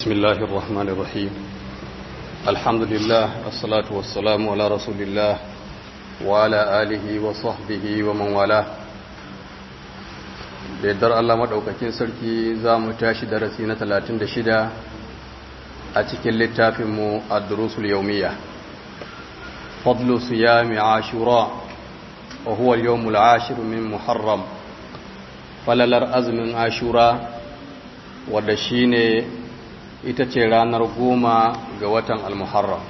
بسم الله الرحمن الرحيم الحمد لله الصلاة والسلام على رسول الله وعلى آله وصحبه ومن والاه da yardar Allah maɗaukakin sarki za mu tashi darasi na 36 a cikin littafinmu a durusul yaumiya fadlu siyami ashura wa huwa al-yawmul ashir min muharram falalar azumin ashura wadda shine ita ce ranar goma ga watan al-muharram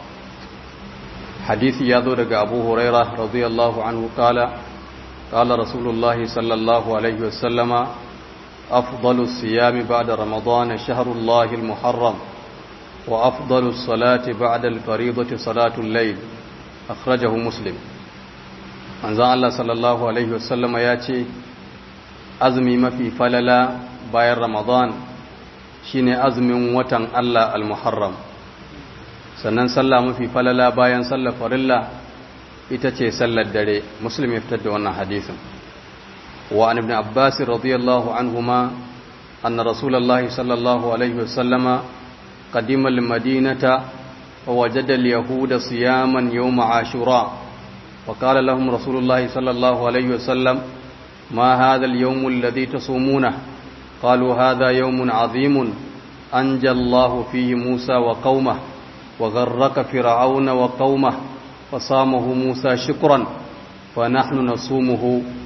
hadisi ya zo daga abu huraira radiyallahu anhu kala قال رسول الله صلى الله عليه وسلم أفضل الصيام بعد رمضان شهر الله المحرم وأفضل الصلاة بعد الفريضة صلاة الليل أخرجه مسلم أنزع الله صلى الله عليه وسلم ياتي أزمي ما في فللا باير رمضان shine azumin watan Allah al-Muharram sannan sallah mafi falala bayan sallar farilla ita ce sallar dare muslim ya fitar da wannan hadisin wa an ibn abbas radiyallahu anhuma anna rasulullahi sallallahu alaihi wasallama qadima al-madinata wa wajada al-yahuda siyaman yawm ashura wa qala lahum rasulullahi sallallahu alaihi wasallam ma hadha al-yawm alladhi tasumuna قالوا هذا يوم عظيم أنجى الله فيه موسى وقومه وغرق فرعون وقومه فصامه موسى شكرا فنحن نصومه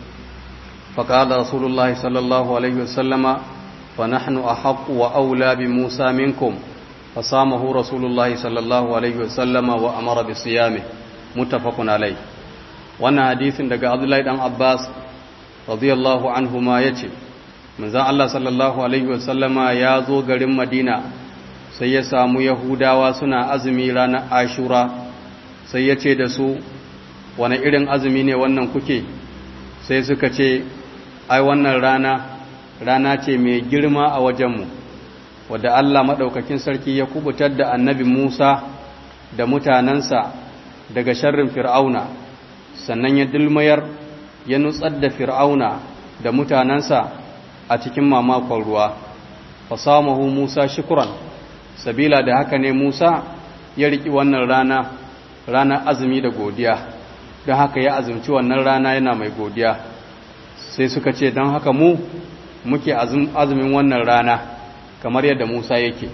فقال رسول الله صلى الله عليه وسلم فنحن أحق وأولى بموسى منكم فصامه رسول الله صلى الله عليه وسلم وأمر بصيامه متفق عليه وانا حديث daga Abdullahi dan Abbas radiyallahu anhuma yace manzon Allah sallallahu alaihi wasallama ya zo garin Madina sai ya samu Yahudawa suna azumi ranar Ashura sai ya ce da su wane irin azumi ne wannan kuke sai suka ce ai wannan rana rana ce mai girma a wajenmu wadda Allah maɗaukakin sarki ya kubutar da annabi Musa da mutanensa daga sharrin fir'auna sannan ya dulmayar ya nutsar da fir'auna da mutanensa a cikin mamakon ruwa fasamahu Musa shukuran sabila da haka ne Musa ya riki wannan rana ranar azumi da godiya don haka ya azumci wannan rana yana mai godiya sai suka ce don haka mu muke azumin wannan rana kamar yadda Musa yake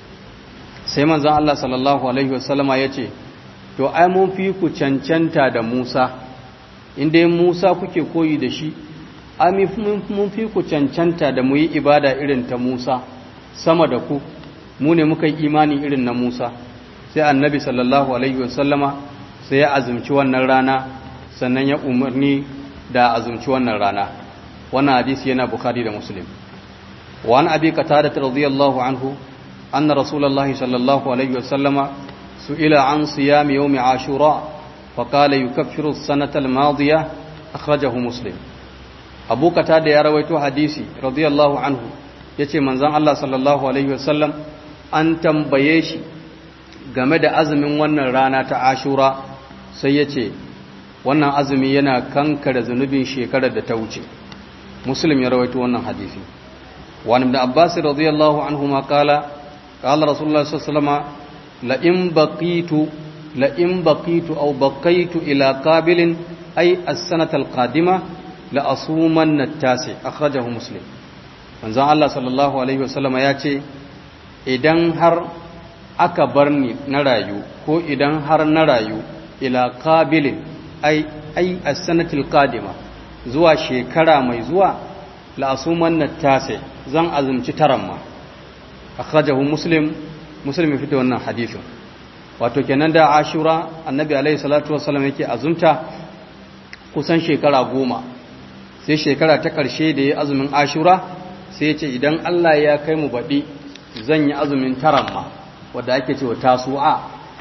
sai manzan Allah sallallahu Alaihi wasallama ya ce to ai mun fi ku cancanta da Musa inda Musa kuke koyi da shi ai mun fi ku cancanta da mu yi ibada irin ta Musa sama da ku mu ne muka yi imani irin na Musa sai annabi sallallahu alaihi wasallama sai ya azumci wannan rana sannan ya umarni da azumci wannan rana wannan hadisi yana bukhari da muslim wa an abi qatada radiyallahu anhu anna rasulullahi sallallahu alaihi wasallama su'ila an siyam yawm ashura fa qala yukaffiru as-sanata al-madiyah akhrajahu muslim abu qatada ya rawaito hadisi radiyallahu anhu yace manzon Allah sallallahu alaihi wasallam an tambaye shi game da azumin wannan rana ta ashura sai ya ce wannan azumi yana kankara zunubin shekarar da ta wuce muslim ya rawaito wannan hadisi wani ibn abbas radiyallahu anhu ma kala kala rasulullah sallallahu alaihi wasallam la in baqitu la in baqitu aw baqaitu ila qabilin ay as-sanata al-qadima la asumanna at-tasi akhrajahu muslim manzon Allah sallallahu alaihi wasallam ya ce idan har aka bar ni na rayu ko idan har na rayu ila qabilin ai ai as-sanatil qadima zuwa shekara mai zuwa la asuman natase zan azumci taran ma akhrajahu muslim muslim fito wannan hadisin wato kenan da ashura annabi alaihi salatu wassalam yake azumta kusan shekara goma sai shekara ta karshe da ya azumin ashura sai ya ce idan Allah ya kai mu baɗi zan yi azumin taran ma wadda ake cewa tasu'a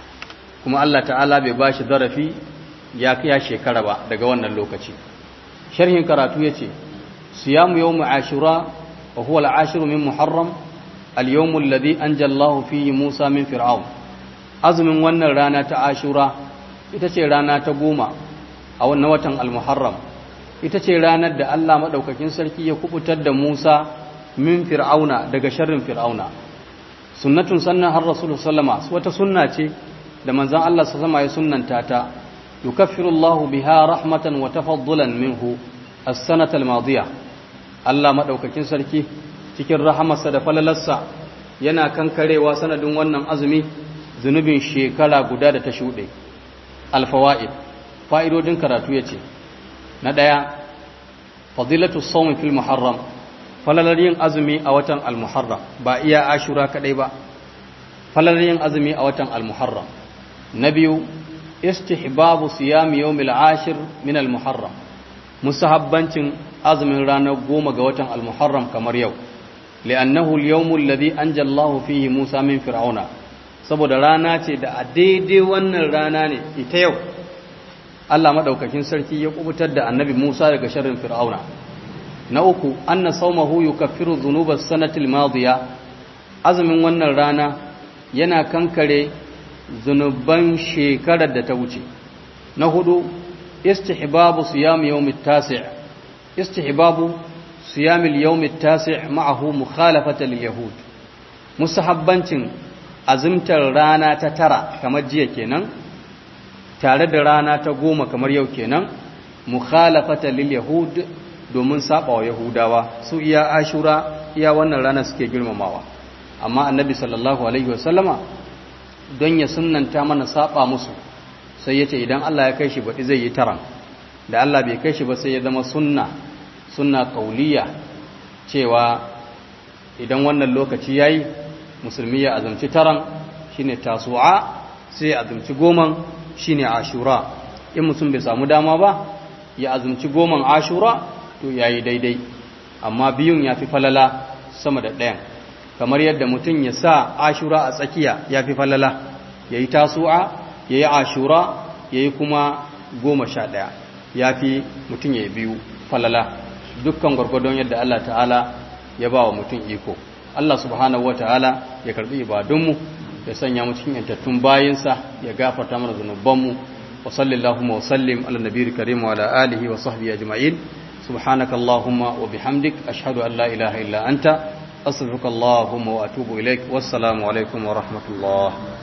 kuma Allah ta'ala bai ba shi zarafi ya kiya shekara ba daga wannan lokaci sharhin karatu yace siyamu yawm ashura wa huwa al-ashiru min muharram al-yawm alladhi anja Allah fihi Musa min fir'aun azumin wannan rana ta ashura ita ce rana ta goma a wannan watan al-muharram ita ce ranar da Allah madaukakin sarki ya kubutar da Musa min fir'auna daga sharrin fir'auna sunnatun sannan har rasul sallama wata sunna ce da manzon Allah sallama ya sunnanta ta yukaffiru Allahu biha rahmatan wa tafaddulan minhu as-sanata al-madiyah Allah madaukakin sarki cikin rahamarsa da falalarsa yana kankarewa sanadin wannan azumi zunubin shekara guda da ta shuɗe alfawa'id fa'idodin karatu yace na ɗaya fadilatu sawmi fil muharram falalar yin azumi a watan al-muharram ba iya ashura kadai ba falalar yin azumi a watan al-muharram na biyu istihbabu siyami yawmil ashir min al-muharram musahabbancin azumin ranar goma ga watan al-muharram kamar yau li'annahu al-yawmu alladhi anja Allahu fihi Musa min fir'auna saboda rana ce da a daidai wannan rana ne ita yau Allah madaukakin sarki ya kubutar da annabi Musa daga sharrin fir'auna na uku anna sawmahu yukaffiru dhunubas sanatil madiya azumin wannan rana yana kankare zunuban shekarar da ta wuce na hudu istihbabu siyam yawmit tasi' istihbabu siyam al-yawmit tasi' ma'ahu mukhalafata lil yahud musahabbancin azumtar rana ta tara kamar jiya kenan tare da rana ta goma kamar yau kenan mukhalafata lil yahud domin saba wa yahudawa su iya ashura iya wannan rana suke girmamawa amma annabi sallallahu alaihi wasallama don ya sunnanta mana saba musu sai yace idan Allah ya kai shi baɗi zai yi taran da Allah bai kai shi ba sai ya zama sunna sunna kauliya cewa idan wannan lokaci yayi musulmi ya azumci taran shine tasu'a sai ya azumci goman shine ashura in mutum bai samu dama ba ya azumci goman ashura to yayi daidai amma biyun yafi falala sama da ɗayan kamar yadda mutum ya sa ashura a tsakiya yafi falala yayi tasu'a yayi ashura yayi kuma goma sha ɗaya yafi mutum yayi biyu falala dukkan gwargwadon yadda Allah ta'ala ya ba wa mutum iko Allah subhanahu wa ta'ala ya karbi ibadunmu ya sanya mu cikin yantattun bayinsa ya gafarta mana zunubanmu wa sallallahu wa sallim ala nabiyil karim wa ala alihi wa sahbihi ajma'in subhanaka allahumma wa bihamdik ashhadu an la ilaha illa anta astaghfiruka allahumma wa atubu ilaik wassalamu alaikum wa rahmatullah